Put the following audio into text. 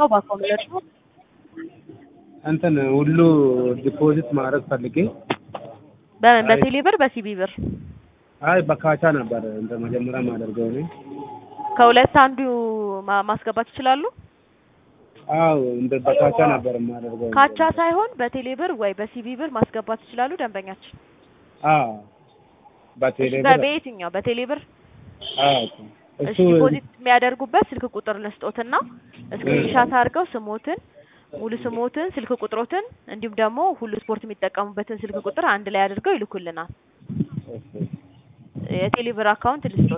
ነው በአኮምለር ነው እንትን ሁሉ ዲፖዚት ማድረግ ፈልጌ በምን በቴሌ ብር በሲቢ ብር አይ በካቻ ነበር እንደ መጀመሪያ ማደርገው እኔ ከሁለት አንዱ ማ- ማስገባት ይችላሉ። አዎ እንደ በካቻ ነበር የማደርገው ካቻ ሳይሆን በቴሌ ብር ወይ በሲቢ ብር ማስገባት ይችላሉ ደንበኛችን። አዎ በቴሌ እሺ፣ ብር በየትኛው በቴሌ ብር? አዎ እሺ እሱ ዲፖዚት የሚያደርጉበት ስልክ ቁጥር ልስጦትና ስክሪንሻት አድርገው ስሞትን ሙሉ ስሞትን ስልክ ቁጥሮትን እንዲሁም ደግሞ ሁሉ ስፖርት የሚጠቀሙበትን ስልክ ቁጥር አንድ ላይ አድርገው ይልኩልናል። ኦኬ የቴሌ ብር አካውንት ልስጦት